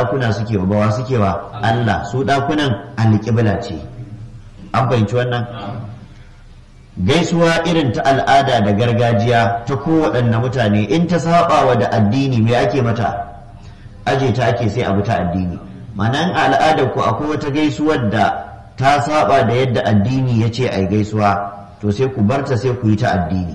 ɗakuna suke wa bawa suke wa Allah su ɗakunan alƙibla ce an fahimci wannan gaisuwa irin ta al'ada da gargajiya ta kowaɗanne mutane in ta saba wa da addini me ake mata aje ta ake sai abu ta addini ma'ana al'adar ku akwai wata gaisuwar da ta saba da yadda addini ya ce ai gaisuwa to sai ku barta sai ku yi ta addini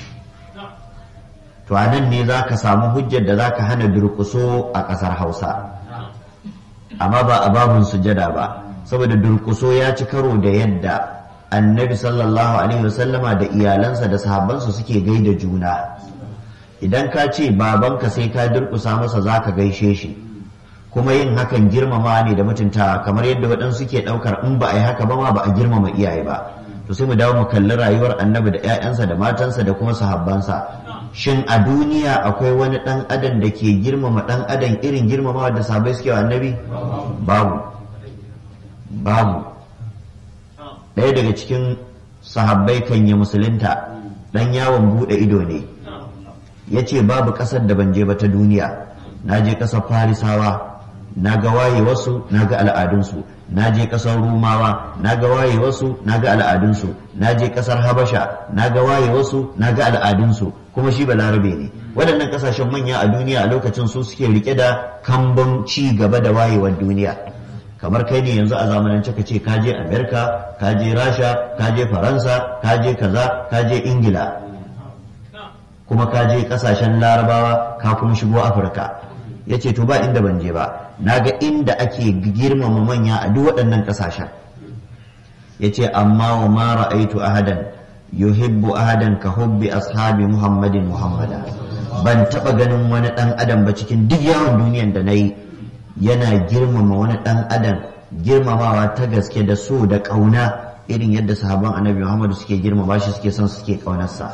to a nan ne za ka samu hujjar da za ka hana durkuso a ƙasar hausa amma ba a babun sujada ba saboda durkuso ya ci karo da yadda annabi sallallahu alaihi wasallama da iyalansa da sahabbansa suke gaida juna idan ka ce babanka sai ka durkusa masa za ka gaishe shi kuma yin hakan girmama ne da mutuntawa kamar yadda waɗansu ke ɗaukar in ba a yi haka ba ma ba a girmama iyaye ba to sai mu dawo mu kalli rayuwar annabi da 'ya'yansa da matansa da kuma sahabbansa shin a duniya akwai wani ɗan adam da ke girmama ɗan adam irin girmamawa da sahabbai suke wa annabi babu babu ɗaya daga cikin sahabbai kan yi musulunta ɗan yawon buɗe ido ne ya ce babu ƙasar da ban je ba ta duniya na je ƙasar farisawa na ga waye wasu na ga al'adunsu na je ƙasar rumawa na ga waye wasu na ga al'adunsu na je ƙasar habasha na ga waye wasu na ga al'adunsu kuma shi balarabe ne waɗannan ƙasashen manya a duniya a lokacin su suke rike da kambun ci gaba da wayewar duniya kamar kai ne yanzu a zamanance ka ce kaje amerika kaje rasha kaje faransa kaje kaza kaje ingila kuma kaje kasashen larabawa ka kuma shigo afirka ya ce to ba inda ban je ba na ga inda ake girmama manya a duk waɗannan kasashen ya ce amma wa ma ra'aitu ahadan yuhibbu ahadan ka hubbi ashabi muhammadin muhammada ban taɓa ganin wani ɗan adam ba cikin duk yawon duniyan da na yi yana girmama wani ɗan adam girmamawa ta gaske da so da ƙauna irin yadda sahaban annabi muhammadu suke girmama shi suke son suke ƙaunarsa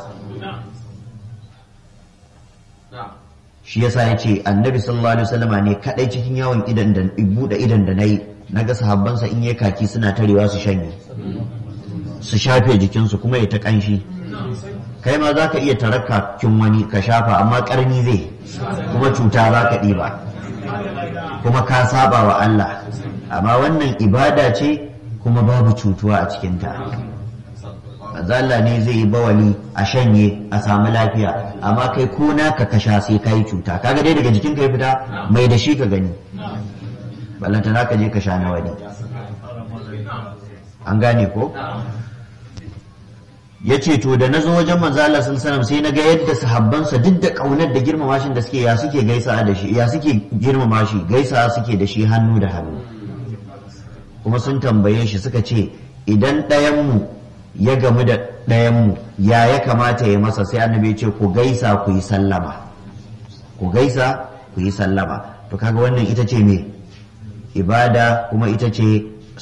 shi yasa ya ce annabi sallallahu alaihi wasallama ne kadai cikin yawon idan da buɗe idan da nayi naga sahabbansa in yayi kaki suna tarewa su shanye su shafe jikinsu kuma ya ta kanshi kai ma za ka iya tarakka kin wani ka shafa amma karni zai kuma cuta za ka ɗiba kuma ka saba wa Allah amma wannan ibada ce kuma babu cutuwa a cikinta Allah ne zai yi bawali a shanye a samu lafiya amma kai ko naka ka sha sai kai cuta kaga dai daga jikin ka ya fita mai da shi ka gani ballanta za ka je ka sha na wani an gane ko ya ce to da na zo wajen manzo Allah sun sanar sai na ga yadda sahabbansa duk da kaunar da girmama shi da suke ya suke gaisa da shi ya suke girmama shi gaisa suke da shi hannu da hannu kuma sun tambaye shi suka ce idan ɗayan mu ya gamu da ɗayan mu ya ya kamata ya masa sai annabi ya ce ku gaisa ku yi sallama ku gaisa ku yi sallama to kaga wannan ita ce me ibada kuma ita ce